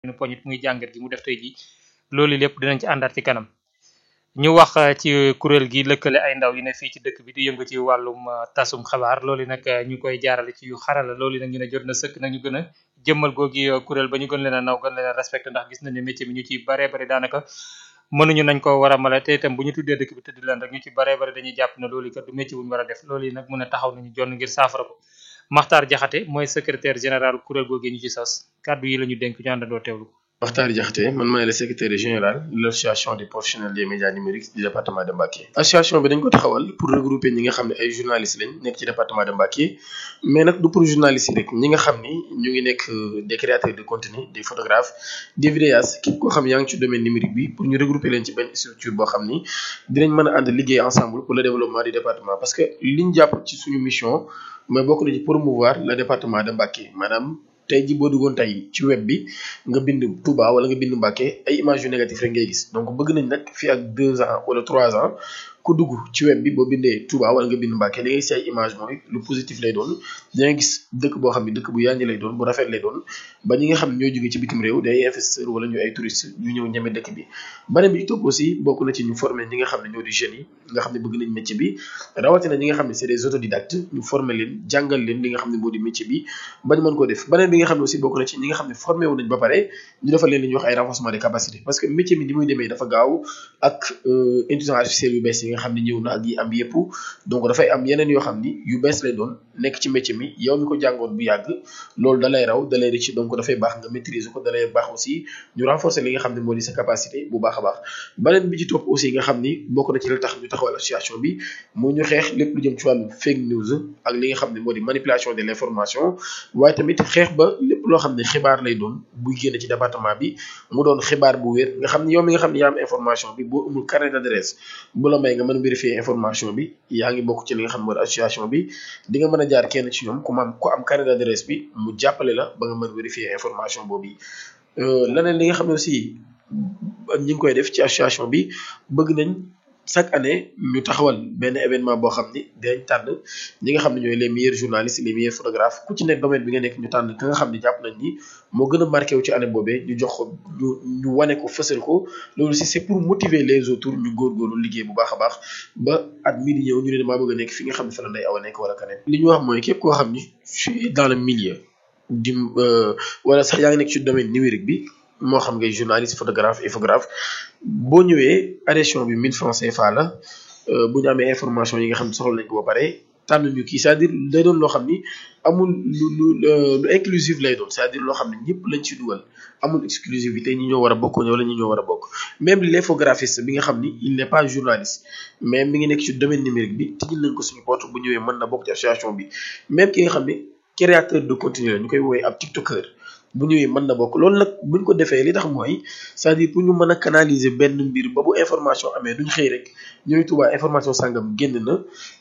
ñu poñit muy jàngat gi mu def tey ji loolu lépp dinañ ci àndaat ci kanam ñu wax ci kuréel gi lëkkale ay ndaw yi ne fii ci dëkk bi di yëngu ci wàllum tasum xabaar loolu nag ñu koy jaarale ci yu xarala loolu nag ñu ne jot na sëkk nag ñu gën a jëmmal googi kuréel ba ñu gën leen a naw gën leen a respecté ndax gis nañ ne métier bi ñu ci baree bari daanaka mënuñu nañ ko war a mala te itam bu ñu tuddee dëkk bi tëdd leen rek ñu ci baree bari dañuy jàpp ne loolu kat du métier bu ñu war a def loolu yi nag mun a taxaw nañu jonn ngir saafara ko Maxtaar Jaxate mooy secrétaire général kuréel googi ñu ci sos kàddu yi la ñu dénk ñu àndandoo teewlu ko Makhtar Diakhaté man maay le secrétaire général de l'association des professionnels des médias numériques du département de Mbacké association bi dañ ko taxawal pour regrouper ñi nga xam ne ay journalistes lañ nekk ci département de Mbacké mais nag du pour journalistes yi rek ñi nga xam ni ñu ngi nekk des créateurs de contenu des photographes des vidéastes képp koo xam yaa ngi ci domaine numérique bi pour ñu regrouper leen ci benn structure boo xam ni dinañ mën a ànd liggéey ensemble pour le développement du département parce que liñ jàpp ci suñu mission mooy bokk na ci promouvoir le département de Mbacké maanaam tey ji boo duggoon tey ci web bi nga bind Touba wala nga bind Mbacké ay images yu négatif rek ngay gis donc bëgg nañ nag fii ak deux ans wala trois ans ku dugg ci web bi boo bindee Touba wala nga bind Mbacké li ngay gis ay image mooy lu positif lay doon danga gis dëkk boo xam ne dëkk bu yànji lay doon bu rafet lay doon ba ñi nga xam ne ñooy jógee ci bitim réew day investisseur wala ñu ay touristes ñu ñëw ñeme dëkk bi beneen bi ci topp aussi bokk na ci ñu former ñi nga xam ne ñoo di jeunes yi nga xam ne bëgg nañ métier bi rawatina ñi nga xam ne c'est des autodidactes ñu former leen jàngal leen li nga xam ne moo di métier bi bañ mën koo def beneen bi nga xam ne aussi bokk na ci ñi nga xam ne formé wu nañ ba pare ñu defal leen li ñuy wax ay renforcement des capacités parce que métier bi ni muy demee dafa gaaw ak intelligence artificielle yu bees yi nga xam ne ñëw na ak yi am yëpp donc dafay am yeneen yoo xam ni yu bees lay doon nekk ci métier mi yow mi ko jàngoon bu yàgg loolu da lay raw da lay rëcc donc dafay baax nga maîtriser ko da lay baax aussi ñu renforcer li nga xam ne moo di sa capacité bu baax a baax beneen bi ci topp aussi nga xam ni bokk na ci la tax ñu taxawal association bi moo ñu xeex lépp lu jëm ci wàllu fake news ak li nga xam ne moo di manipulation de l'information waaye tamit xeex ba lépp loo xam ne xibaar lay doon buy génn ci département bi mu doon xibaar bu wér nga xam ne yow mi nga xam ne yaa am information bi boo amul carnet d'adresse bu la may nga mën a vérifier information bi yaa ngi bokk ci li nga xam ne moo di association bi di nga mën a jaar kenn ci ñoom ku am ku am carnet d'adresse bi mu jàppale la ba nga mën vérifier information boobu leneen li nga xam ne aussi ñi ngi koy def ci association bi bëgg nañ chaque année ñu taxawal benn événement boo xam ni dinañ tànn ñi nga xam ne ñooy les meilleurs journalistes les meilleurs photographes ku ci nekk domaine bi nga nekk ñu tànn ka nga xam ne jàpp nañ ni moo gën a marqué wu ci année boobee ñu jox ko ñu ñu wane ko fësal ko loolu aussi c'est pour motiver les autres ñu góorgóorlu liggéey bu baax a baax ba at mii di ñëw ñu ne damaa bëgg a nekk fi nga xam ne fa la nday aw a nekk wala keneen li ñu wax mooy képp koo xam ni suis dans le milieu di wala sax yaa ngi nekk ci domaine numérique bi moo xam ngay journaliste photographe infographe boo ñëwee adhésion bi 1000 francs CFA la bu ñu amee information yi nga xam ne soxla nañ ko ba pare tànn ñu kii c'est-à-dire day doon loo xam ni amul lu lu lu inclusif lay doon c'est-à-dire loo xam ne ñëpp lañ ci dugal amul exclusivité ñi ñoo war a bokk wala ñi ñoo war a bokk même l'infographiste bi nga xam ni il n'est pas journaliste mais mi ngi nekk ci domaine numérique bi tijjil nañ ko suñu porte bu ñëwee mën na bokk ci association bi même ki nga xam ni créateur de contenu la ñu koy woowee ab tiktoker bu ñëwee mën na bokk loolu nag buñ ko defee li tax mooy c'est-à-dire pour ñu mën a canaliser benn mbir ba bu information amee duñ xëy rek ñu ne Touba information sàngam génn na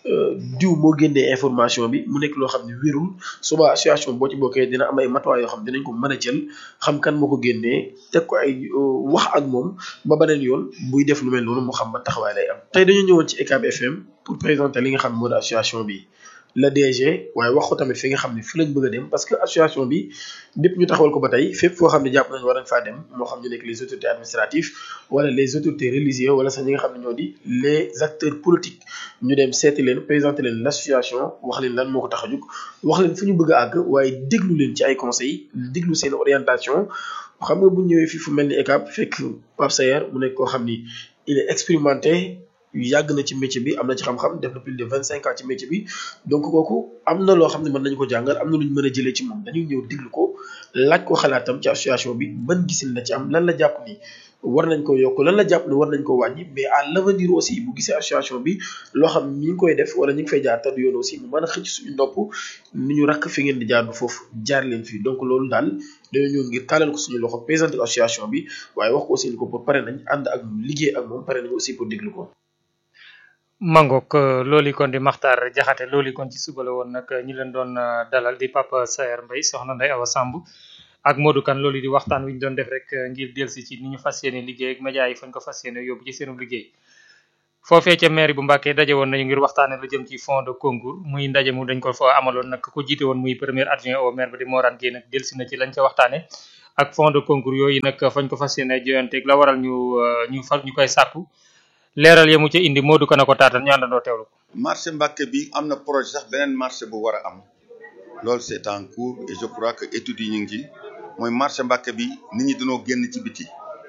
diw moo génnee information bi mu nekk loo xam ne wérul suba association boo ci bokkee dina am ay matuwaay yoo xam dinañ ko mën a jël xam kan moo ko génnee teg ko ay wax ak moom ba beneen yoon buy def lu mel noonu mu xam ban taxawaay lay am. tey dañu ñëwoon ci ECAB FM pour présenter li nga xam moo di association bi. la DG waaye wax ko tamit fi nga xam ne fi lañ bëgg a dem parce que association bi lépp ñu taxawal ko ba tey fépp foo xam ne jàpp nañ war nañ faa dem moo xam ñu nekk les autorités administratives wala les autorités religieuses wala sax ñi nga xam ne ñoo di les acteurs politiques ñu dem seeti leen présenter leen l'association wax leen lan moo ko tax a jóg wax leen fu ñu bëgg a àgg waaye déglu leen ci ay conseils déglu seen orientation xam nga bu ñëwee fii fu mel ni ECAP fekk Pape Sayer mu nekk koo xam ni il est expérimenté yàgg na ci métier bi am na ci xam-xam def na plus de vingt cinq ans ci métier bi donc kooku am na loo xam ne mën nañu ko jàngal am na lu ñu mën a jëlee ci moom dañuy ñëw diglu ko laaj ko xalaatam ci association bi ban gisin la ci am lan la jàpp ni war nañ ko yokk lan la jàpp ni war nañ ko wàññi mais à l'avenir aussi bu gisee association bi loo xam ñi ngi koy def wala ñi ngi fay jaar te du yoon aussi mu mën a xëcc suñu nopp ni ñu rakk fi ngeen di jaar du foofu jaar leen fii donc loolu daal dañoo ñëw ngir taalal ko suñu loxo présenter ko association bi waaye wax ko aussi ni ko pour pare nañ ànd ak liggéey ak moom pare nañ aussi pour déglu ko mangook loolu kon di Maxtaar Jaxate loolu kon ci suba la woon nag ñi leen doon dalal di Papa Saer Mbaye soxna Ndeye Awa Samb ak Modou Kane loolu di waxtaan wi ñu doon def rek ngir delsi ci ni ñu fas yéene liggéey ak média yi fañ ko fas yéene yóbbu ci seenu liggéey foofee ca mairie bu Mbacké daje woon nañu ngir waxtaane lu jëm ci fond de concours muy ndaje mu dañ ko fa amaloon nag ko jiite woon muy premier adjoint au maire ba di Morane Guèye nag delsi na ci lañ ca waxtaane ak fonds de concours yooyu nag fañ ko fas yéene joyanteeg la waral ñu ñu fa ñu koy sàkku leeral ya mu ca indi Modou Kane ko taatal ñu àndandoo teewlu ko. marché Mbacké bi am na projet sax beneen marché bu war a am loolu c'est en cours et je crois que études yi ñu ngi ci mooy marché Mbacké bi nit ñi dañoo génn ci biti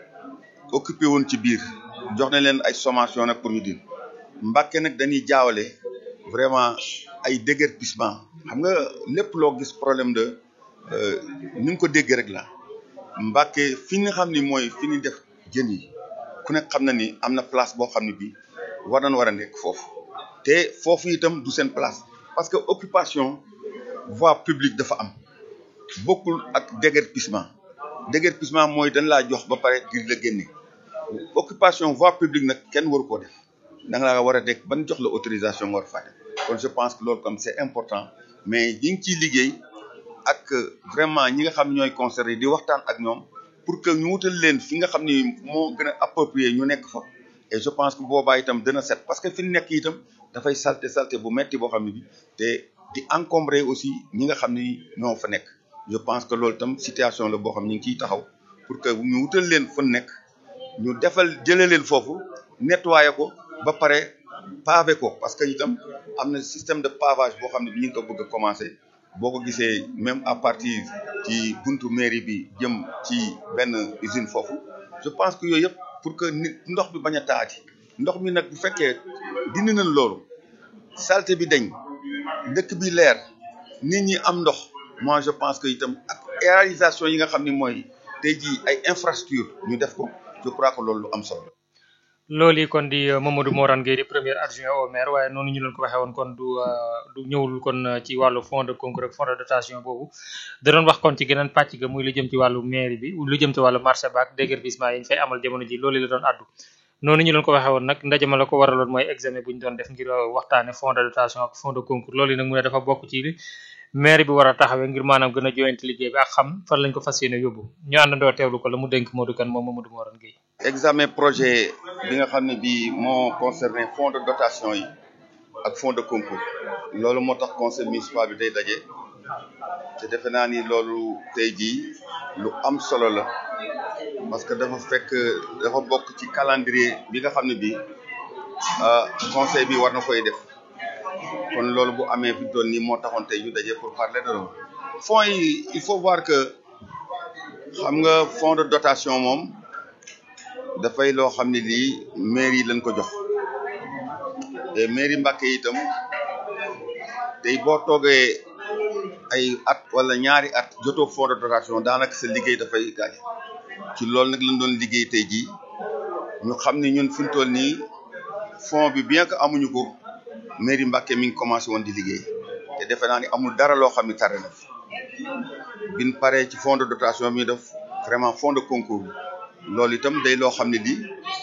occupé woon ci biir jox nañ leen ay sommation nag pour ñu din Mbacké nag dañuy jaawale vraiment ay déguerpissement xam nga lépp loo gis problème de ni nga ko déggee rek la Mbacké fi nga xam ni mooy fi ñu def jën yi ku nekk xam na ni am na place boo xam ne bii war nañ war a nekk foofu te foofu itam du seen place parce que occupation voie publique dafa am bokkul ak déguerpissement déguerpissement mooy dañ laa jox ba pare ngir la génne occupation voie publique nag kenn waru koo def da nga laa war a dekk ban jox la autorisation nga war a faa def kon je pense que loolu comme c'est important mais ñi ngi ciy liggéey ak vraiment ñi nga xam ñooy concerné di waxtaan ak ñoom pour que ñu wutal leen fi nga xam ni moo gën a approprié ñu nekk fa et je pense que boobaa itam dina set parce que fi ñu nekk itam dafay salté salté bu metti boo xam ne bi te di encombrer aussi ñi nga xam ni ñoo fa nekk je pense que loolu itam situation la boo xam ñu ngi ciy taxaw pour que ñu wutal leen fa nekk ñu defal jëlee leen foofu nettoyer ko ba pare pavé ko parce que itam am na système de pavage boo xam ne bi ñu ngi ko bëgg a commencer boo ko gisee même à partir ci buntu mairie bi jëm ci benn usine foofu je pense que yooyu yëpp pour que nit ndox bi bañ a taati ndox mi nag bu fekkee dindi nañ loolu saleté bi dañ dëkk bi leer nit ñi am ndox moi je pense que itam ak réalisation yi nga xam ni mooy tey jii ay infrastructure ñu def ko je crois que loolu lu am solo loolu yi kon di Mamadou Morane Gueye di premier adjoint au maire waaye noonu ñu leen ko waxee woon kon du du ñëwul kon ci wàllu fonds de concours ak fonds de dotation boobu da doon wax kon ci geneen pàcc ga muy lu jëm ci wàllu mairie bi lu jëm ci wàllu marché baak déguerpissement yi ñu fay amal jamono ji loolu la doon addu noonu ñu leen ko waxee woon nag ndaje ma la ko waraloon mooy examen bu ñu doon def ngir waxtaane fonds de dotation ak fonds de concours loolu yi nag mu ne dafa bokk ci li maire bi war a taxawee ngir maanaam gën a joyante liggéey bi ak xam fan lañ ko fas yéene yóbbu ñu àndandoo teewlu ko la mu dénk Modou Kane moom Mamadou Morane Gueye examen projet bi nga xam ne bii moo concerné fonds de dotation yi ak fonds de concours loolu moo tax conseil municipal bi day daje te defe naa ni loolu tey jii lu am solo la parce que dafa fekk dafa bokk ci calendrier bi nga xam ne bii conseil bi war na koy def kon loolu bu amee fi doon nii moo taxoon tey ñu daje pour parler de loolu fonds yi il faut voir que xam nga fonds de dotation moom dafay loo xam ne lii mairie yi lañ ko jox te mairie Mbacké itam tey boo toogee ay at wala ñaari at jotoo fonds de dotation daanaka sa liggéey dafay gaañ ci loolu nag lañ doon liggéey tey jii ñu xam ne ñun fi mu toll nii fonds bi bien que amuñu ko mairie Mbacké mi ngi commencé woon di liggéey te defe naa ni amul dara loo xam ne tare na fi bin paree ci fonds de dotation bi def vraiment fonds de concours loolu itam day loo xam ne lii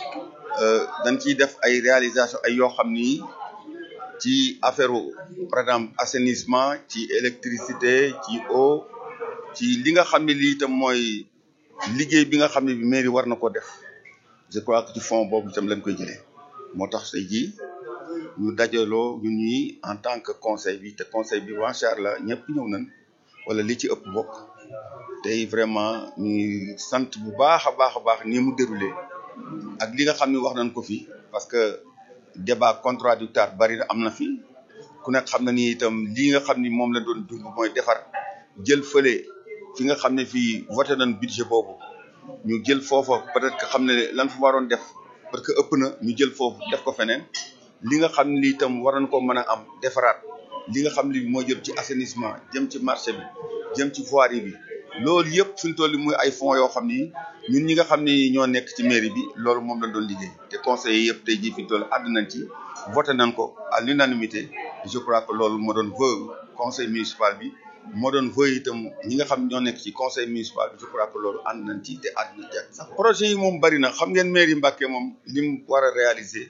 dañ ciy def ay réalisation ay yoo xam ni ci affaire par exemple assainissement ci électricité ci eau ci li nga xam ne lii itam mooy liggéey bi nga xam ne bi mairie war na ko def je crois que ci fond boobu itam lañ koy jëlee moo tax tey jii ñu dajaloo ñun ñi en tant que conseil bi te conseil bi macha allah ñëpp ñëw nañ wala li ci ëpp bokk tey vraiment ñuy sant bu baax a baax a baax ni mu déroulé ak li nga xam ne wax nañ ko fi parce que débat contradictoire bari na am na fi ku nekk xam na ni itam lii nga xam ni moom la doon dund mooy defar jël fële fi nga xam ne fii voté nañ budget boobu ñu jël foofa peut-être que xam ne lan fa waroon def parce que ëpp na ñu jël foofu def ko feneen li nga xam ne itam war nañ ko mën a am defaraat li nga xam ne moo jëm ci assainissement jëm ci marché bi jëm ci voirie bi loolu yëpp suñ toll muy ay fonds yoo xam ni ñun ñi nga xam ni ñoo nekk ci mairie bi loolu moom lañ doon liggéey te conseillers yëpp tey jii fi toll àdd nañ ci voté nañ ko à l'unanimité je crois que loolu moo doon vœu conseil municipal bi moo doon vœu itam ñi nga xam ñoo nekk ci conseil municipal bi je crois que loolu ànd nañ ci te àdd nañ ci ak sax projet yi moom bari na xam ngeen mairie Mbacké moom li mu war a réaliser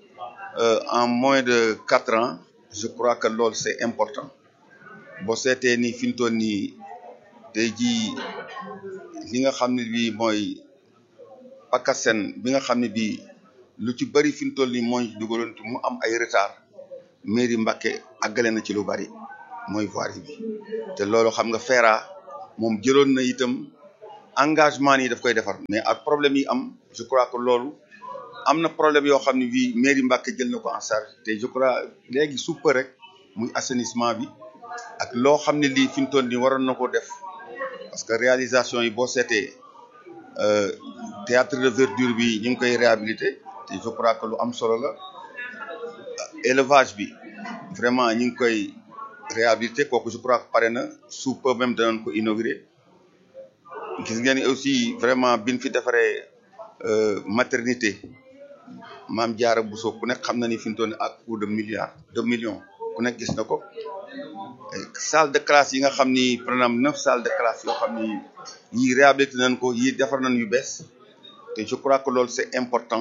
en moins de quatre ans je crois que loolu c'est important boo seetee ni fi mu toll nii tey jii li nga xam ne bii mooy PACASEN bi nga xam ne bii lu ci bari fi mu toll nii mooy dugaloon mu am ay retard mairie Mbacké àggale na ci lu bari mooy voirie bi te loolu xam nga FERA moom jëloon na itam engagement yi daf koy defar mais ak problème yi am je crois que loolu am na problème yoo xam ne bii mairie Mbacké jël na ko en charge te je crois léegi su peu rek muy assainissement bi ak loo xam ne lii fi mu toll nii waroon na ko def parce que réalisation yi boo seetee théâtre de verdure bi ñu ngi koy réhabilité te je crois que lu am solo la élevage bi vraiment ñu ngi koy réhabilité kooku je crois que pare na sous peu même danañ ko inauguré gis ngeen aussi vraiment biñ fi defaree maternité maam Diarra Bousso ku nekk xam na ni fi mu toll nii ak coût de milliards de millions ku nekk gis na ko salle de classe yi nga xam ni par exemple neuf salles de classe yoo xam ni yii réhabilité nañ ko yii defar nañ yu bees te je crois que loolu c'est important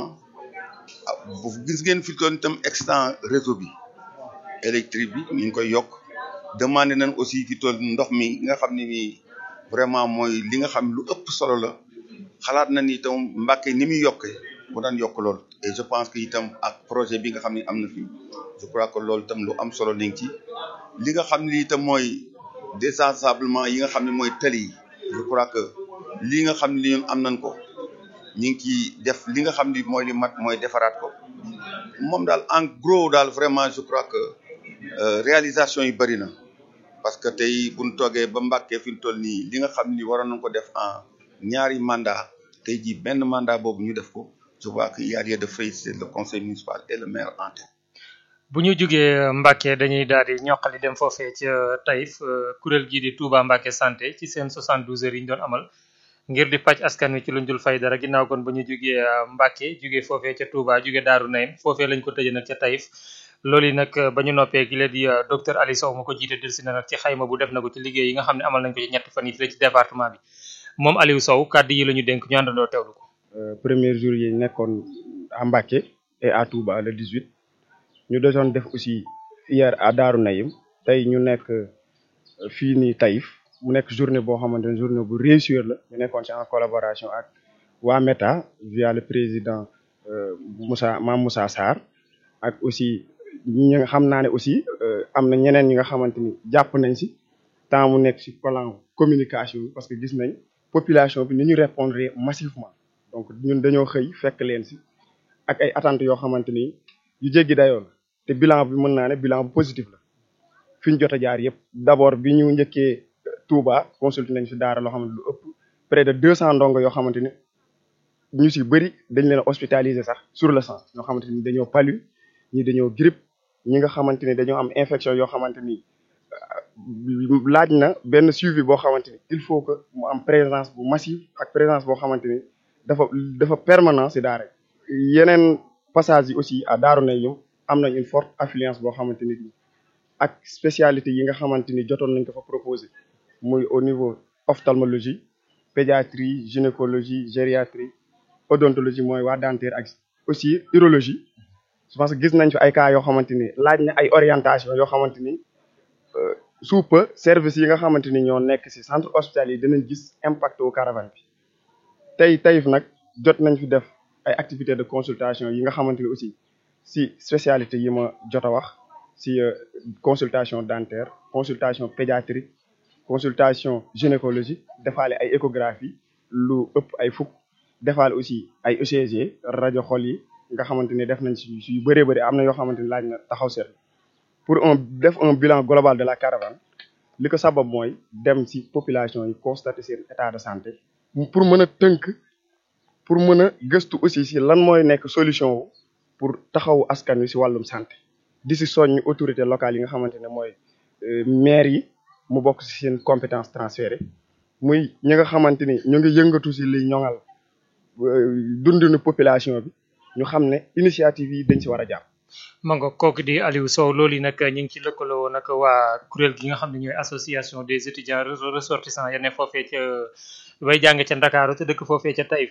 bu gis ngeen fi toll itam extant réseau bi électrique bi ñu ngi koy yokk demandé nañ aussi fi toll ndox mi nga xam ne nii vraiment mooy li nga xam lu ëpp solo la xalaat na ni itam Mbacké ni muy yokkee bu daan yokk lool et je pense que itam ak projet bi nga xam ne am na fi je crois que loolu itam lu am solo nañ ci li nga xam ne itam mooy désensablement yi nga xam ne mooy tali yi je crois que lii nga xam ne ñun am nañ ko ñu ngi ciy def li nga xam ni mooy li mat mooy defaraat ko moom daal en gros daal vraiment je crois que réalisation yi bëri na parce que tey bu ñu toogee ba Mbacké fi mu toll nii li nga xam ni waroon nañ ko def en ñaari mandat tey jii benn mandat boobu ñu def ko je vois que y a lieu de féliciter le conseil municipal et le maire en tête. bu ñu jugee Mbacké dañuy daal di ñoqali dem foofee ca Taïf kuréel gii di Touba Mbacké santé ci seen 72 heures yi ñu doon amal ngir di pàcc askan wi ci luñ dul fay dara ginnaaw kon ba ñu jugee Mbacké jugee foofee ca Touba jugee Daaru Naym foofee lañ ko tëjee nag ca Taïf loolu yi nag ba ñu noppee gi la di docteur Ali Sow ma ko jiite delsi na nag ci xayma bu def na ko ci liggéey yi nga xam ne amal nañ ko ci ñetti fan yi fii ci département bi moom Aliou Sow kàddu yi la ñu dénk ñu àndandoo teewlu ko. premier jour yi nekkoon à Mbacké et à Touba le 18 ñu doon def aussi hier à Daaru Naym tey ñu nekk fii nii Taïf mu nekk journée boo xamante ne journée bu réussir la ñu nekkoon ci en collaboration ak waa META via le président Moussa Mame Moussa Sarr ak aussi ñi nga xam naa ne aussi am na ñeneen ñi nga xamante ni jàpp nañ si temps mu nekk si plan communication bi parce que gis nañ population bi ni ñu répondre massivement donc ñun dañoo xëy fekk leen si ak ay attentes yoo xamante ni yu jéggi dayoo la te bilan bi mën naa ne bilan bu positif la fi ñu jot a jaar yëpp d'abord bi ñu njëkkee Touba consulté nañ si daara loo xamante lu ëpp près de deux cent ndongo yoo xamante ni ñu si bëri dañ leen hospitalisé sax sur le sang ñoo xamante ni dañoo palu ñi dañoo grippe ñi nga xamante ni dañoo am infection yoo xamante ni laaj na benn suivi boo xamante ni il faut que mu am présence bu massive ak présence boo xamante ni dafa dafa permanent si daara yeneen passage yi aussi à Daaru Naym am nañ une forte affluence boo xamante ni ak spécialité yi nga xamante ni jotoon nañ ko fa proposé muy au niveau ophtalmologie pédiatrie gynécologie gériatrie odontologie mooy waa dentaire ak aussi urologie je pense que gis nañ fi ay cas yoo xamante ni laaj na ay orientation yoo xamante ni sous peu service yi nga xamante ni ñoo nekk ci centre hospitalier yi dinañ gis impact au caravane bi tey Taïf nag jot nañ fi def ay activités de consultation yi nga xamante ni aussi ci spécialité yi ma jot a wax ci consultation dentaire consultation pédiatrique consultation gynécologie defaale ay échographie lu ëpp ay fukk defaale aussi ay ECG rajo xol yi nga xamante ni def nañ ci yu bëree bëri am na yoo xamante ni laaj na taxaw seet pour un def un bilan global de la caravane li ko sabab mooy dem ci population yi constater seen état de santé pour mën a tënk pour mën a gëstu aussi ci lan mooy nekk solution wu pour taxawu askan wi ci wàllum santé di ci soññ autorité locale yi nga xamante ne mooy maire yi mu bokk ci seen compétence transférée muy ñi nga xamante ni ñu ngi yëngatu ci li ñoŋal dundinu population bi ñu xam ne initiative yi dañ ci war a jàpp. mango kooku di Aliou Sow loolu yi nag ñu ngi ci lëkkaloo nag waa kuréel gi nga xam ne ñooy association des étudiants ressortissants ya ne foofee ca way jàng ca Ndakaaru te dëkk foofee ca Taïf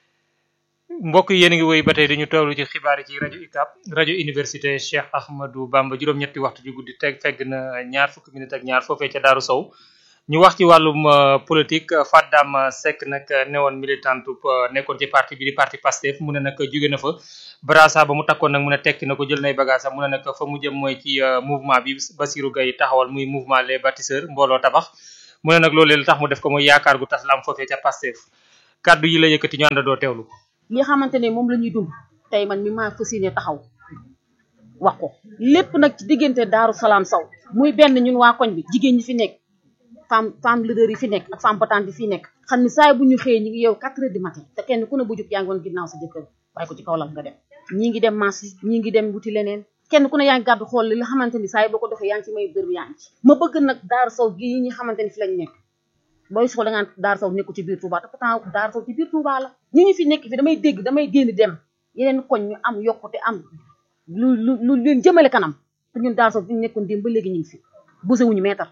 mbokk yéen a ngi woy ba tey dañu toolu ci xibaar yi ci rajo UCAB rajo université Cheikh Ahmadou Bamba juróom-ñetti waxtu ju guddi teg fegg na ñaar fukki minute ak ñaar foofee ca Daaru Sow ñu wax ci wàllum politique Fadam Seck nag newoon militante nekkoon ci parti bi di parti Pastef mu ne nag jóge na fa brasa ba mu takkoon nag mu ne tekki na ko jël nay bagage am mu ne nag fa mu jëm mooy ci mouvement bi Bassirou Gueye taxawal muy mouvement les bâtisseurs mbooloo tabax mu ne nag loolu li tax mu def ko mooy yaakaar gu tas la am foofee ca Pastef kaddu yi la yëkkati ñu àndandoo teewlu ko li xamante ne moom la ñuy dund tey man mi maa fas yéene taxaw wax ko lépp nag ci diggante Daaru Salaam Sow muy benn ñun waa koñ bi jigéen ñi fi nekk femme femme leader yi fi nekk ak femme battante yi fi nekk xam ni saa bu ñu xëyee ñi ngi yow quatre heures du matin te kenn ku ne bu jug yaa ngi woon ginnaaw sa jëkkër waaye ko ci kaw lal nga dem ñii ngi dem marché ñii ngi dem wuti leneen kenn ku ne yaa ngi gàddu xool li nga xamante ni saa yi boo ko doxee yaa ngi ci may dër yaa ngi ci ma bëgg nag Daaru Sow gi ñi xamante ni fi lañ nekk booy soxla da ngaan Daaru Sow nekku ci biir Touba te pourtant Daaru Sow ci biir Touba la ñi ñu fi nekk fi damay dégg damay génn dem yeneen koñ ñu am yokkute am lu lu lu leen jëmale kanam te ñun Daaru Sow fi ñu nekkoon démb ba léegi ñu ngi fi busewuñu meetar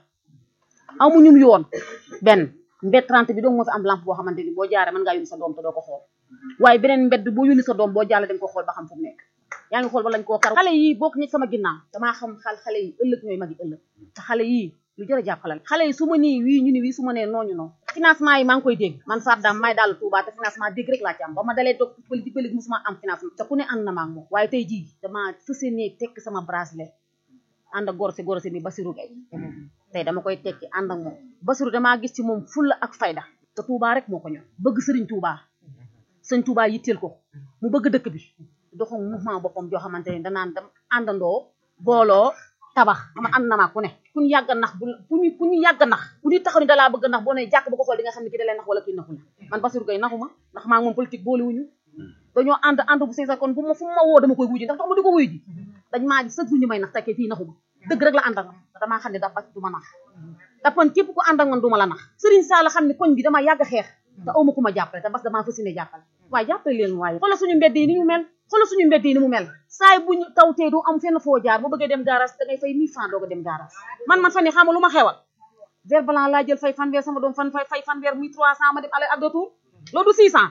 amuñu yoon benn mbedd 30 bi dong moo fi am lampe boo xamante ni boo jaaree mën ngaa yónni sa doom te doo ko xool waaye beneen mbedd boo yónni sa doom boo jàlle dañ ko xool ba xam fu mu nekk yaa ngi xool ba lañ koo kar xale yi bokk ñi sama ginnaaw damaa xam xal xale yi ëllëg ñooy magi ëllëg te xale yii lu jërë jàppale xale yi su ma nii wii ñu ni wii su ma nee nooñu noonu financement yi maa ngi koy dégg man Fatou Dame may daal Touba te financement dégg rek laa ci am ba ma dalee doog politique politique musuma am financement te ku ne ànd na ma ak moom waaye tey jii dama fas yéene tekk sama bracelet ànd ak gorosé gorosé mi Basirou Gueye tey dama koy tekki ànd ak moom Basirou damaa gis ci moom fulla ak fayda te Touba rek moo ko ñor bëgg Sëriñ Touba Sëriñ Touba yitteel ko mu bëgg dëkk bi doxam mouvement boppam joo xamante ne danaan dem àndandoo booloo tabax ama ànd na maa ku ne ku ñu yàgg nax bu ku ñu ku ñu yàgg nax ku ñu taxaw ni dalaa bëgg nax boo ne jàkk ba ko xool di nga xam ne ki da lay nax wala kii naxu la man Basirou Gueye naxu ma ndax maa ngi moom politique boolewuñu dañoo ànd ànd bu sincère kon bu ma fu ma woo dama koy wuyu ji ndax tax ma di ko wuyu ji dañ maa ji chaque jour ñu may nax tekkee kii naxu ma dëgg rek la ànd ak man damaa xam ne dafa du ma nax te man képp ku ànd ak man du ma la nax Serigne Sall xam ne koñ bi dama yàgg xeex te awma ku ma jàppale te parce que damaa fas yéene jàppale waaye jàppale leen waaye xoolal suñu mbedd yi ni ñu mel xoolal suñu mbedd yi ni mu mel saay buñu taw tee du am fenn foo jaar boo bëggee dem garage da ngay fay 1000 francs doo ko dem garage man man fan yi xam nga lu ma xewal vert blanc laa jël fay fanweer sama doom fan fay fay fanweer muy 300 ma dem aller ak retour loolu du 600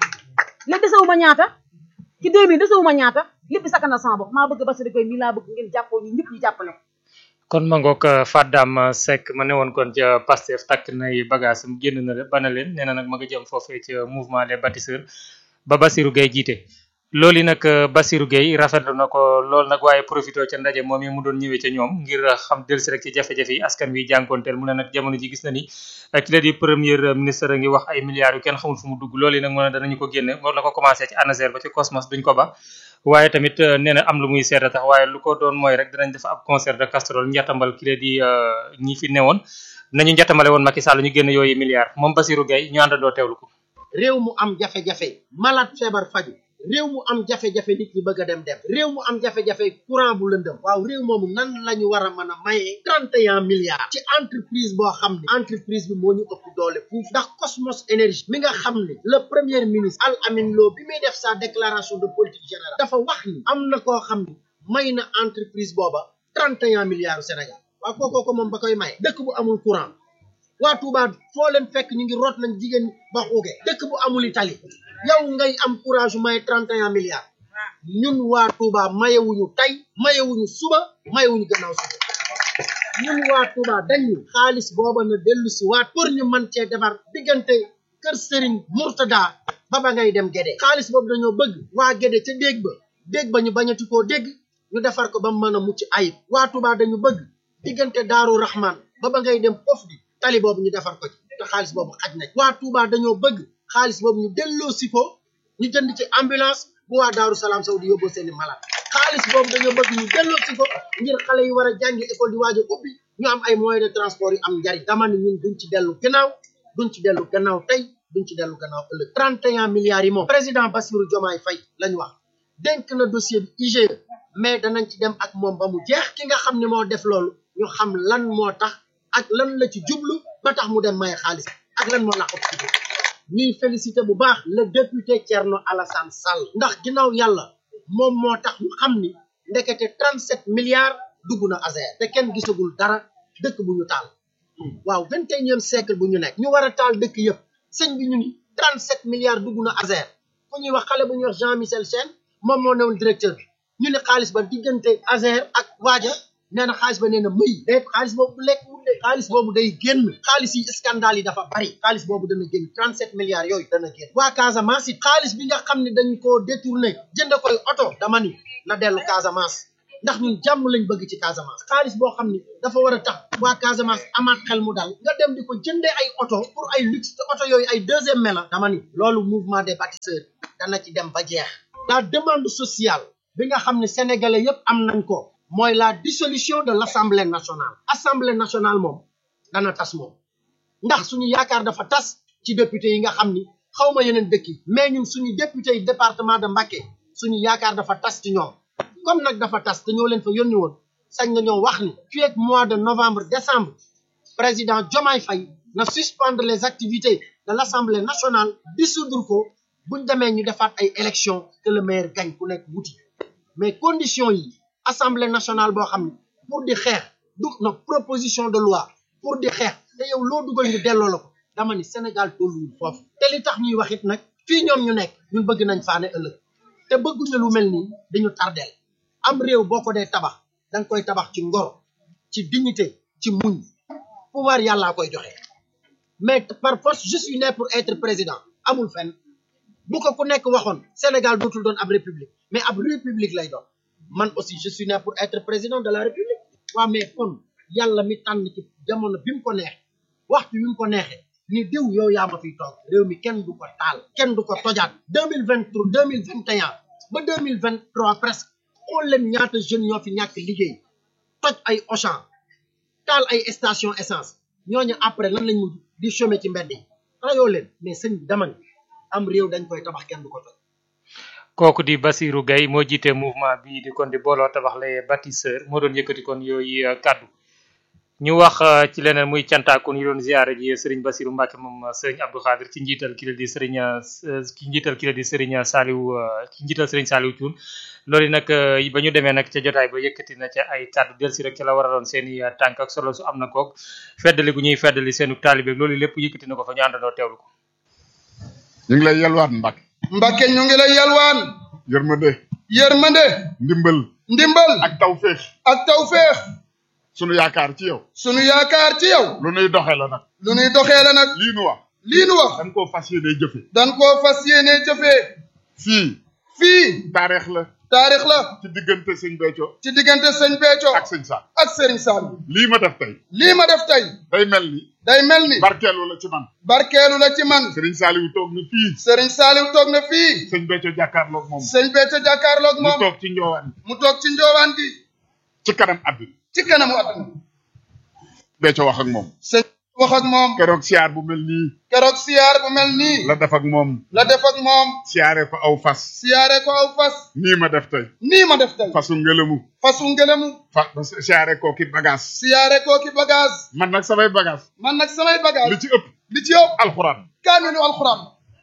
léegi desewuma ñaata ci 2000 desewuma ñaata lépp sakkan na sama bopp maa bëgg Bassirou Gueye mii laa bëgg ngeen jàppoo ñu ñëpp ñu jàppale ko kon ma ngoog Fadam Seck ma ne woon kon ca Pastef takk nay bagage am génn na bana leen nee na nag ma nga jëm foofee ca mouvement les bâtisseurs ba Bassirou Gueye jiite loolu yi nag Bassirou Gueye rafetlu na ko loolu nag waaye profité ca ndaje moom yi mu doon ñëwee ca ñoom ngir xam dellusi rek ci jafe-jafe yi askan wi jànkoonteel mu ne nag jamono ji gis na ni ki la di premier ministre a ngi wax ay milliards yu kenn xamul fu mu dugg loolu yi nag mu ne danañu ko génne moo la ko commencé ci ANASER ba ci Cosmos duñ ko ba waaye tamit nee na am lu muy seeta tax waaye lu ko doon mooy rek dinañ def ab concert de casserole njatambal ki la di ñi fi newoon nañu njatamale woon Macky Sall ñu génn yooyu milliards moom Bassirou Gueye ñu àndandoo teewlu ko réew mu am jafe-jafe malade feebar faju réew mu am jafe-jafe nit ñi bëgg a dem dem réew mu am jafe-jafe courant bu lëndëm waaw réew moomu nan la ñu war a mën a mayee trente et un milliards ci entreprise boo xam ne entreprise bi moo ñu ëpp doole fuuf ndax Cosmos Énergie mi nga xam ne le premier ministre Al Amin Lo bi muy def sa déclaration de politique générale dafa wax ni am na koo xam ne may na entreprise booba trente et un milliards Sénégal waaw kookoo ko moom ba koy maye dëkk bu amul courant waa Touba foo leen fekk ñu ngi root nañ jigéen ba xuuge dëkk bu amul itali yow ngay am courage yu may trente et un milliards ñun waa Touba mayewuñu tey mayewuñu suba mayewuñu gannaaw suba ñun waa Touba dañu xaalis booba na dellu si waat pour ñu mën cee defar diggante kër Serigne Mourtada ba ba ngay dem Gédé xaalis boobu dañoo bëgg waa Gédé ca déeg ba déeg ba ñu bañati koo dégg ñu defar ko ba mu mën a mucc ayib waa Touba dañu bëgg diggante Daaru Rahman ba ba ngay dem pof di tali boobu ñu defar ko ci te xaalis boobu xaj na waa Touba dañoo bëgg xaalis boobu ñu delloo si ko ñu jënd ci ambulance bu waa Daaru Salaam Sow di yóbboo seeni malade xaalis boobu dañoo bëgg ñu delloo si ko ngir xale yi war a jàngi école di waaj a ubbi ñu am ay moyens de transport yu am njariñ dama ne ñun duñ ci dellu gannaaw duñ ci dellu gannaaw tey duñ ci dellu gannaaw ëllëg 31 milliards yi moom président Bassirou Diomaye Faye lañ wax dénk na dossier bi IGE mais danañ ci dem ak moom ba mu jeex ki nga xam ne moo def loolu ñu xam lan moo tax ak lan la ci jublu ba tax mu dem maye xaalis ak lan moo laqatu ci biir ñuy félicité bu baax le député Thierno Alassane Sall ndax ginnaaw yàlla moom moo tax ñu xam ni ndekete 37 milliards dugg na ASER te kenn gisagul dara dëkk bu ñu taal waaw 21e siècle bu ñu nekk ñu war a taal dëkk yëpp sëñ bi ñu ni 37 milliards dugg na ASER ku ñuy wax xale bu ñuy wax Jean Michel Sène moom moo newoon directeur bi ñu ne xaalis ba diggante ASER ak waaja nee na xaalis ba nee na mëy déet xaalis boobu lekk wul de xaalis boobu day génn xaalis yi scandale yi dafa bari xaalis boobu dana génn 37 milliards yooyu dana génn waa Casamance it xaalis bi nga xam ne dañ koo détourné jënd koy oto dama ni na dellu Casamance ndax ñun jàmm lañ bëgg ci Casamance xaalis boo xam ni dafa war a tax waa Casamance amaat xel mu dal nga dem di ko jëndee ay oto pour ay luxe te oto yooyu ay deuxième main la dama ni loolu mouvement des bâtisseurs dana ci dem ba jeex la demande sociale bi nga xam ne sénégalais yépp am nañ ko mooy la dissolution de l'Assemblée nationale Assemblée nationale moom dana tas moom ndax suñu yaakaar dafa tas ci député yi nga xam ni xaw ma yeneen dëkk yi mais ñun suñu député yi département de Mbacké suñu yaakaar dafa tas ci ñoom comme nag dafa tas te ñoo leen fa yónni woon sañ na ñoo wax ni fii ak mois de novembre décembre président Diomaye Faye na suspendre les activités de l'Assemblée nationale dissoudre ko buñ demee ñu defaat ay élections que le maire gagne ku nekk wuti mais conditions yi Assemblée nationale boo xam ne pour di xeex du na proposition de loi pour di xeex te yow loo dugal ñu delloo la ko dama ni Sénégal tolluwul foofu te li tax ñuy wax it nag fii ñoom ñu nekk ñun bëgg nañ faane ëllëg te bëgguñu lu mel nii dañu tardeel am réew boo ko dee tabax da nga koy tabax ci ngor ci dignité ci muñ pouvoir yàllaa koy joxe mais par force je suis né pour être président amul fenn bu ko ku nekk waxoon Sénégal dootul doon ab république mais ab république lay doon man aussi je suis né pour être président de la république waaw mais kon yàlla mi tànn ci jamono bi mu ko neex waxtu bi mu ko neexee ni diw yow yaa ma fiy toog réew mi kenn du ko taal kenn du ko tojaat deux mille vingt trois deux mille vingt et un ba deux mille vingt trois presque xool leen ñaata jeunes ñoo fi ñàkk liggéey toj ay Auchan taal ay station essence ñooñu après lan lañ mujj di chômer ci mbedd yi rayoo leen mais sëñ bi dama ni am réew dañ koy tabax kenn du ko toj kooku di Basirou Gaye moo jiite mouvement bii di kon di booloo tabax les bâtisseurs moo doon yëkkati kon yooyu kaddu ñu wax ci leneen muy cantaakun yi doon ziare ji Serigne Bassirou Mbacke moom Serigne Abdou Khadir ci njiital ki la di Serigne ci njiital ki la di Serigne Saliou ci njiital Serigne Saliou Thioune loolu nag ba ñu demee nag ca jotaay ba yëkkati na ca ay kàddu del si rek ca la war a doon seen i tànk ak solo su am na koog feddali gu ñuy feddali seenu taalibe loolu lépp yëkkati na ko fa ñu àndandoo teewlu ko. ñu ngi lay yalwaan Mbacke. Mbacke ñu ngi lay yalwaan. yërmande. yërmande. ndimbal. ndimbal. ak tawféex. ak tawféex. sunu yaakaar ci yow. sunu yaakaar ci yow. lu nuy doxee la nag. lu nuy doxee la nag. lii nu wax. lii nu wax. dañ koo fas yéenee jëfe. dañ koo fas yéenee jëfee. fii. fii. taarix la. taarix la. ci diggante sëñ Béthio. ci diggante sëñ Béthio. ak sëñ Sall. ak sëriñ Sall. lii ma def tey. lii ma def tey. day mel ni. day mel ni. barkeelu la ci man. barkeelu la ci man. sëriñ Saliou toog na fii. sëriñ Saliou toog na fii. sëñ Béthio jàkkaarloog moom. sëñ Béthio jàkkaarloog moom. mu toog ci njoowaan. mu toog ci njoowaan gi. ci kanam àdduna. ci kanamu àdduna. Béthio wax ak moom. sëñ wax ak moom. keroog siyaar bu mel nii. keroog siyaar bu mel nii. la def ak moom. la def ak moom. siyaare ko aw fas. siyaare ko aw fas. nii ma def tey. nii ma def tey. fasu ngelamu. fasu ngelamu. fa siyaare ko ki bagage. siyaare ko ki bagage. man nag samay bagage. man nag samay bagage. li ci ëpp. li ci ëpp. alxuraan. kaamilu alxuraan.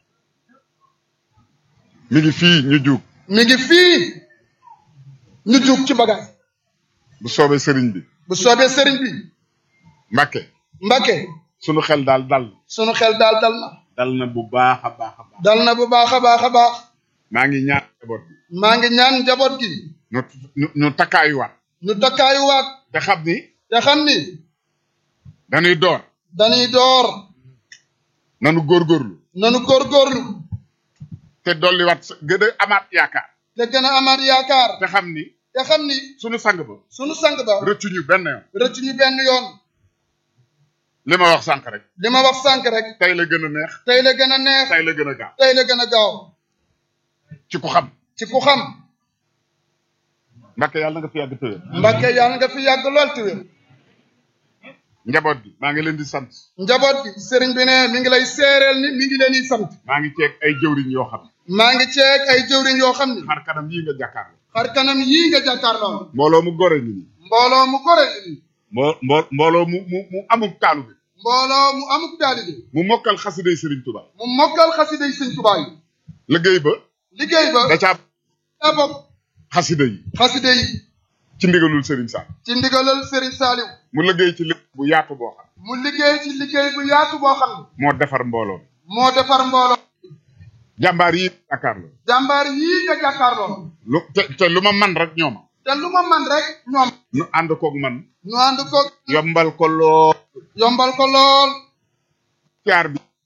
mi ngi fii ñu juug. mi ngi fii ñu juug ci bagage. bu soobee sëriñ bi. bu soobee sëriñ bi. Mbacke. Mbacke. sunu xel daal dal. sunu xel daal dal na. dal na bu baax a baax a baax. dal na bu baax a baax a baax. maa ngi ñaan njaboot gi. maa ngi ñaan njaboot gi. ñu ñu ñu takkaayuwaat. ñu takkaayuwaat. te xam ni. te xam ni. dañuy door. dañuy door. nanu góorgóorlu. nanu góorgóorlu. te dolliwaat gën a amaat yaakaar. te gën a amaat yaakaar. te xam ni. te xam ni. sunu sang ba. sunu sang ba. rëccu ñu benn yoon. rëccu ñu benn yoon. li ma wax sànq rek. li ma wax sànq rek. tey la gën a neex. tey la gën a neex. tey la gën a gaaw. tey la gën a gaaw. ci ku xam. ci ku xam. Mbacke yàlla nga fi yàgg tëwér. Mbacke yàlla nga fi yàgg lool tëwér. njaboot gi maa ngi leen di sant. njaboot gi sëriñ bi ne mi ngi lay seereel ni mi ngi leen di sant. maa ngi ceeg ay jëwriñ yoo xam. maa ngi ceeg ay jëwriñ yoo xam ni. xar kanam yii nga jàkkaarloo. xar kanam yii nga jàkkaarloo. mbooloo mu gore ni nii. mbooloo mu gore ni nii. mbo mbo mbooloo mu mu mu amuk taalu bi. mbooloo mu amuk taalibe. mu mokkal xasiday Sëriñ Tuubaa. mu mokkal xasiday Sëriñ Tuubaa yi. liggéey ba. liggéey ba. da caa. daa bokk. xasida yi. xasida yi. ci ndigalul Serigne Sall. ci ndigalul Serigne Saliou. mu liggéey ci liggéey bu yaatu boo xam. mu liggéey ci liggéey bu yaatu boo xam. moo defar mbooloo. moo defar mbooloo. jàmbaar yi jàkkaarloo. jàmbaar yii nga jàkkaarloo. lu te te lu ma man rek ñooma. te lu ma man rek ñoom. nu ànd koog man. ñu ànd koog. yombal ko lool. yombal ko lool. siyaar bi.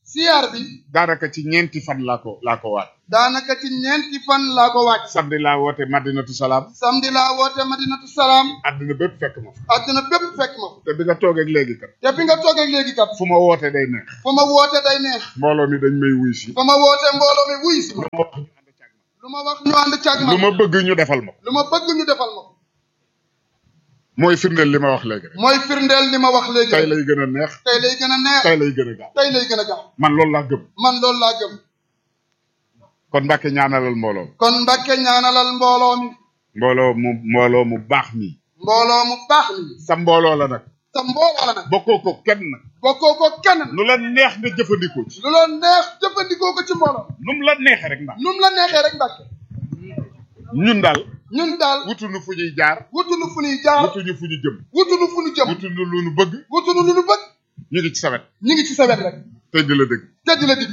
siyaar bi daanaka ci ñeenti fan laa ko laa ko waat daanaka ci ñeenti fan laa ko wàcc samedi laa woote madinatu salaam samedi laa woote madinatu salaam àdduna bépp fekk ma fa àdduna bépp fekk ma fa te bi nga toogee ak léegi kat te bi nga toogee léegi kat fu ma woote day neex fu ma woote day neex mbooloo mi dañ may wuy si fu ma woote mbooloo mi wuy si lu ma wax ñu ànd càgg ma lu ma bëgg ñu defal ma ko lu ma bëgg ñu defal ma ko mooy firndeel li ma wax léegi rek mooy firndeel li ma wax léegi tey lay gën a neex tey lay gën a neex tey lay gën a gaaw tey lay gën a gaaw man loolu laa gëm man loolu laa gëm kon Mbàkke ñaanalal mbooloo kon Mbàkke ñaanalal mbooloo mi mbooloo mu mbooloo mu baax mi mbooloo mu baax mi sa mbooloo la nag sa mbooloo la nag bokkoo ko kenn nag bokkoo ko kenn lu la neex nga jëfandikoo ci lu la neex jëfandikoo ko ci mbooloo nu mu la neexee rek ndax nu mu la neexee rek Mbàkke ñun daal ñun daal wutuñu fu ñuy jaar wutuñu fu ñuy jaar wutuñu fu ñu jëm wutuñu fu ñu jëm wutuñu lu ñu bëgg wutuñu lu ñu bëgg ñu ngi ci sawet ñu ngi ci sa wet rek te di la dëgg te di la digg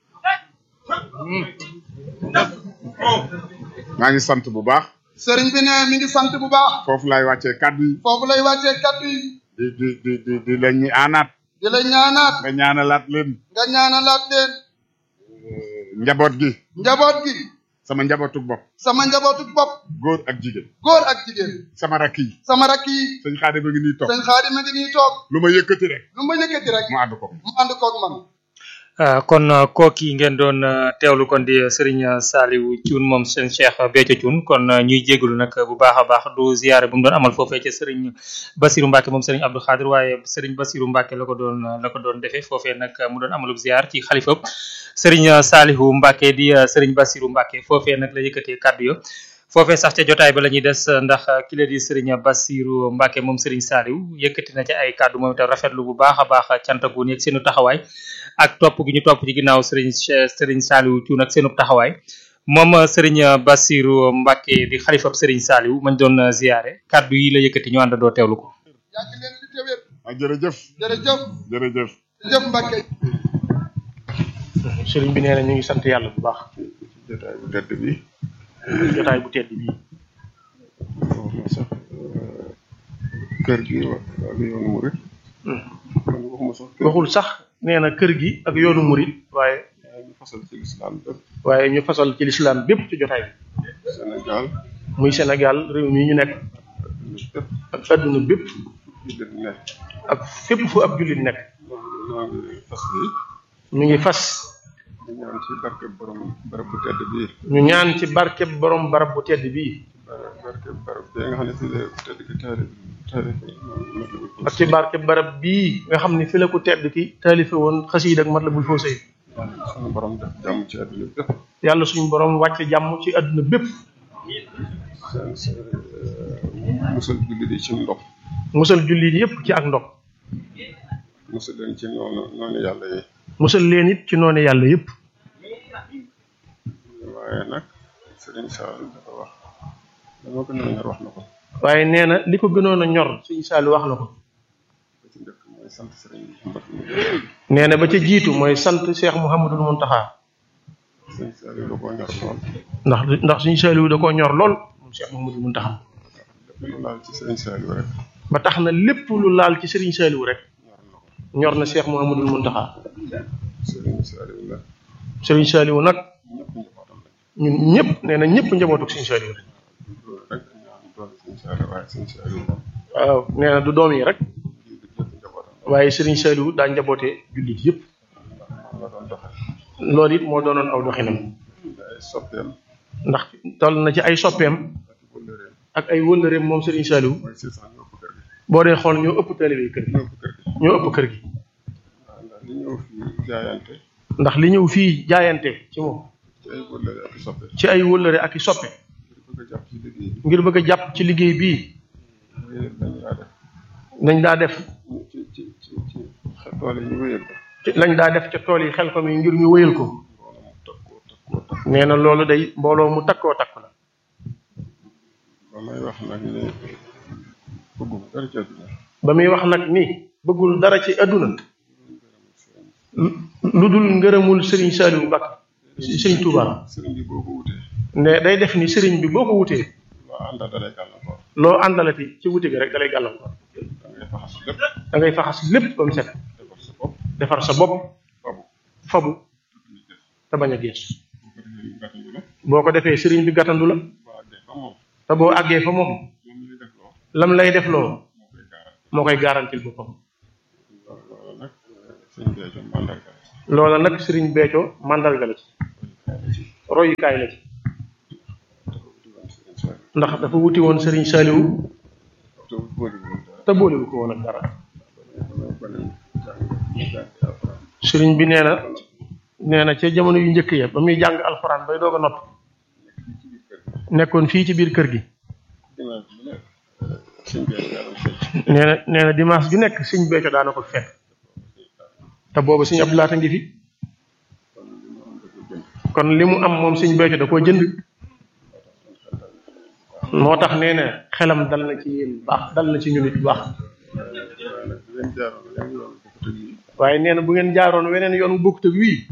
maa ngi sant bu baax sëriñ bi ne mi ngi sant bu baax foofu laay wàccee kàddu yi foofu lay wàccee kaddu yi di di di di di la ñuy aanaat di la ñaanaat nga ñaanalaat leen nga ñaanalaat leen njaboot gi njaboot gi sama njabootu bopp sama njabootu bopp góor ak jigéen góor ak jigéen sama rakk yi sama rakk yi sëñ Xaadim a ngi nii toog sëñ Xaadim a ngi nii toog lu ma yëkkati rek lu ma yëkkati rek mu ànd ko mu ànd koog man Uh, kon uh, kooki ngeen doon uh, teewlu kon di Serigne Saliou Thioune moom seen Cheikh Béthio Thioune kon ñuy jégalu nag bu baax a baax du ziyaare bu mu doon amal foofee ca Serigne Bassirou Mbacke moom Serigne Abdou Khadir waaye Serigne Bassirou Mbacke la ko doon la ko doon defee foofee nag mu doon amalub ziyaar ci xalifa Serigne Saliou Mbacke di Serigne Bassirou Mbacke foofee nag la yëkkatee kàddu yo foofee sax ca jotaay ba la ñuy des ndax ki la di Serigne Bassirou Mbacke moom Serigne Saliou yëkkati na ci ay kàddu moom itam rafetlu bu baax a baax cantagu nekk seenu taxawaay ak topp gi ñu topp ci ginnaaw Serigne Serigne Saliou Thioune ak seenu taxawaay moom Serigne Bassirou Mbacke di xalifab Serigne Saliou mañ doon ziyaare kàddu yi la yëkkati ñu àndandoo teewlu ko. yàgg leen di téwér ah jërëjëf jërëjëf jërëjëf jërëjëf Mbacke sëriñ bi nee na ñu ngi sant yàlla bu baax jotaay bu tedd bi jotaay bu tedd bii sax kër gi ak yoonu murit man waxuma sax kër waxul sax nee na kër gi ak yoonu murit waaye ñu fasal ci lislaam bépp waaye ñu fasal ci lislaam bépp ci jotaay bi Sénégal muy Sénégal réew mi ñu nekk bépp ak adduna bépp jullit ne ak fépp fu ab jullit nekk ñoo ngi fas yi ñu ngi fas di ñaan ci barke borom barab bu tedd bii ñu ñaan ci barkeb borom barab bu tedd bii bar- barke barab bi nga xam ne fii la tedd ki taarif taarif ak ci barkeb barab bii nga xam ne fi la ko tedd ki taalife woon xasiid ak Matlabul Fawzayni sunu borom def jàmm ci àdduna bépp yàlla suñu borom wàcce jàmm ci adduna bépp seen seen musal jullit yi ci ndox musal jullit yépp ci ak ndox musal leen ci noonu noonu yàlla yi musal leen it ci noone yàlla yépp waaye nag Serigne Sall dafa wax dama ko noonu ñor wax na ko waaye nee na li ko gënoon a ñor suñu saali wax na ko ba ci njëkk mooy sant Serigne Mouhamed nee na ba ca jiitu mooy sant Cheikh Mouhamadul Mountakha Serigne Sall da koo ñor lool ndax ndax suñu saaliwu da koo ñor lool moom Cheikh Mouhamadul Mountakha lépp lu laal ci Serigne Sall rek ba tax na lépp lu laal ci Serigne Saaliwu rek ñor na ko ñor na Cheikh Mouhamadul Mountakha Serigne Sall la Serigne Saaliwu nag ñëpp njabootam lañ ñun ñëpp nee na ñëpp njabootuk Serigne Saaliwu rek loolu rek ñaan doon Serigne Sall waaye Serigne Sall moom waaw nee na du doom yi rek lii di lépp njabootam waaye Serigne Saaliwu daa njaboote jullit yëpp moom la doon doxal loolu it moo doonoon aw doxinam ay soppeem ndax toll na ci ay soppeem ak i wëllëreem ak ay wëllëreem moom Serigne Saaliwu mooy si sax ñoo ko kër gi boo dee xool ñoo ëpp taalibe kër gi ñoo ko kër gi ñoo ëpp kër gi waaw ndax li ñëw fii jaayante ndax li ñëw fii jaayante ci moom ci ay wëllëre ak i soppe ci ay wëllëre ak i soppe ngir bëgg a jàpp ci liggéey bi ngir bëgg a jàpp ci liggéey bii wéyal lañu daa def nañ daa def ci ci ci ci tool yi ñu wéyal ko ci lañ daa def ca tool yi xel ko mi ngir ñu wëyal ko mbooloo mu takkoo takkoo takk nee na loolu day mbooloo mu takkoo takk la ba may wax nag ne bëgguma dara ci àdduna ba muy wax nag ni bëggul dara ci àdduna lu- lu dul ngërëmul Serigne Saliou Mbacké Serigne Touba sëriñ bi boo ko wutee ne day def ni Serigne bi boo ko wutee loo àndal da lay gàllankoor loo àndalati ci wuti gi rek da lay gàllankoor da ngay faxas lépp da ngay faxas lépp ba mu set defar sa bopp defar sa bopp fabu fabu te bañ a geesu boo ko defee sëriñ bi gàttandu la te boo àggee fa moom lam lay def loo moo koy garantil boppam loola nag sëriñ Béthio mandarga la ci royukaay la ci ndax dafa wuti woon sëriñ Saliou te boolewu ko woon ak dara sëriñ bi nee na nee na ca jamono yu njëkk ya ba muy jàng alxuraan bay doog a nopp nekkoon fii ci biir kër gi nee na nee na dimanche ju nekk sëñ Béthio daana ko fekk te boobu sëñ Abdou Lahat a ngi fi kon li mu am moom sëñ Béthio da koo jënd moo tax nee na xelam dal na ci yéen baax dal na ci ñun it baax waaye nee na bu ngeen jaaroon weneen yoon bu bokkut ak wii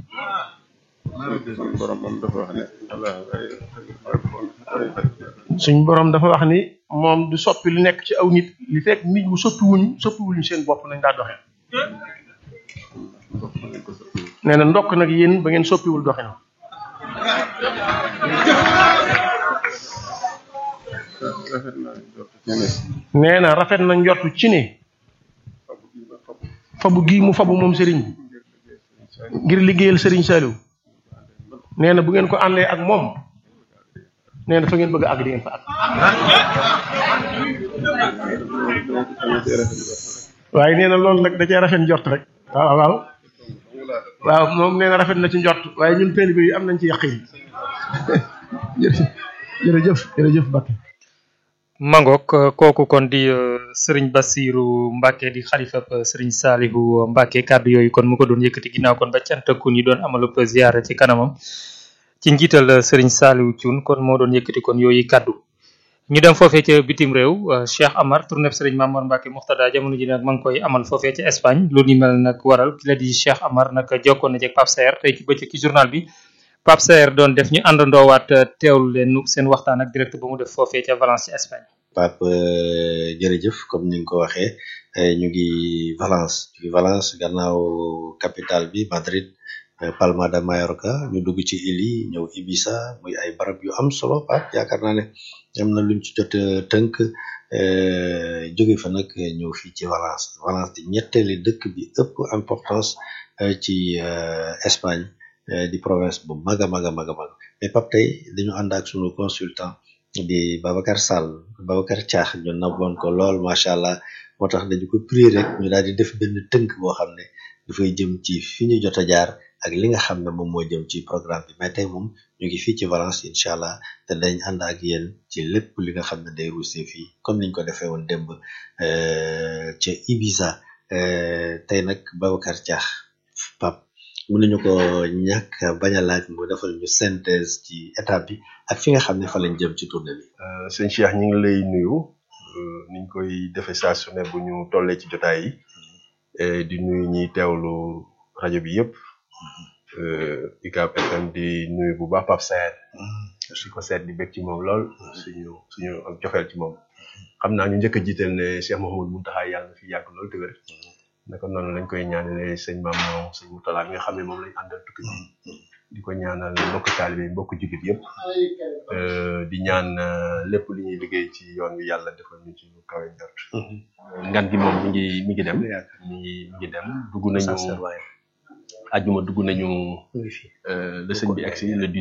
suñ borom dafa wax ni moom du soppi lu nekk ci aw nit li fekk nit bu soppi wuñ soppi wuñ seen bopp nañ daa doxee nee na ndokk nag yéen ba ngeen soppiwul doxin nee na rafet na njortu ci ne fabu gii mu fabu moom sëriñ bi ngir liggéeyal sëriñ Saliou nee na bu ngeen ko àndee ak moom nee na fa ngeen bëgg a àgg di ngeen fa àgg waaye nee na loolu nag da cee rafet njort rek waaw waaw waaw moom nee na rafet na ci njort waaye ñun taalibe yi am nañ ci yaqin jërëjëf jërëjëf Mbacke Mangok kooku kon di sëriñ Bassirou Mbacke di xalifa sëriñ Salihu Mbacke kàddu yooyu kon mu ko doon yëkkati ginnaaw kon ba cantaku ni doon amalub ziyaara ci kanamam ci njiital sëriñ Salihu Thioune kon moo doon yëkkati kon yooyu kàddu ñu dem foofee ca bitim réew Cheikh Amar tournée sëriñ Mamour Mbacke Muxtada jamono ji nag ma ngi koy amal foofee ca Espagne lu ni mel nag waral ki la di Cheikh Amar nag jokkoon na ci Pape Saer tey ci bëccëg ci journal bi Pape Saer doon def ñu àndandoowaat teewlu leen seen waxtaan ak direct ba mu def foofee ca Valence ci Espagne. Pape jërëjëf comme ni nga ko waxee ñu ngi Valence ñu ngi Valence gannaaw capitale bi Madrid Palma de Mallorca ñu dugg ci île yi ñëw Ibiza muy ay barab yu am solo Pape yaakaar naa ne am na luñ ci jot tënk jóge fa nag ñëw fii ci Valence Valence di ñetteeli dëkk bi ëpp importance ci Espagne di province bu mag a mag a mag a mag mais Pape tey dañu ànd ak sunu consultant di Babacar Sall Babacar Thiax ñu naboon ko lool macha allah moo tax dañu ko prier rek ñu daal di def benn tënk boo xam ne dafay jëm ci fi ñu jot a jaar ak li nga xam ne moom moo jëm ci programme bi mais tey moom ñu ngi fii ci Valence incha allah te dañ ànd ak yéen ci lépp li nga xam ne day ruusee fii comme niñ ko defee woon démb ca Ibiza tey nag Babacar Thiax Pape mënuñu ko ñàkk bañ a laaj mu defal ñu synthèse ci étape bi ak fi nga xam ne fa lañ jëm ci tournée bi. sëñ Cheikh ñu ngi lay nuyu niñ koy defee saa su ne bu ñu tollee ci jotaay yi di nuyu ñiy teewlu rajo bi yëpp UCAB FM di nuyu bu baax Pape Saer su ko seet di bég ci moom lool suñu suñu ak joxeel ci moom xam naa ñu njëkk a jiital ne Cheikh Mouhamadou Mountakha yàlla na fi yàgg lool te wér naka noonu lañ koy ñaanale sëñ maam moom sëñ Moutala mi nga xam ne moom lañ àndal tukki bi di ko ñaanal mbokk taalibe mbokk jullit yëpp di ñaan lépp li ñuy liggéey ci yoon wi yàlla defal ñu ci lu kawe njort ngan gi moom mi ngi mi ngi dem mi ngi mi ngi dem dugg nañu ajuma dugg nañu le sëñ bi egsi le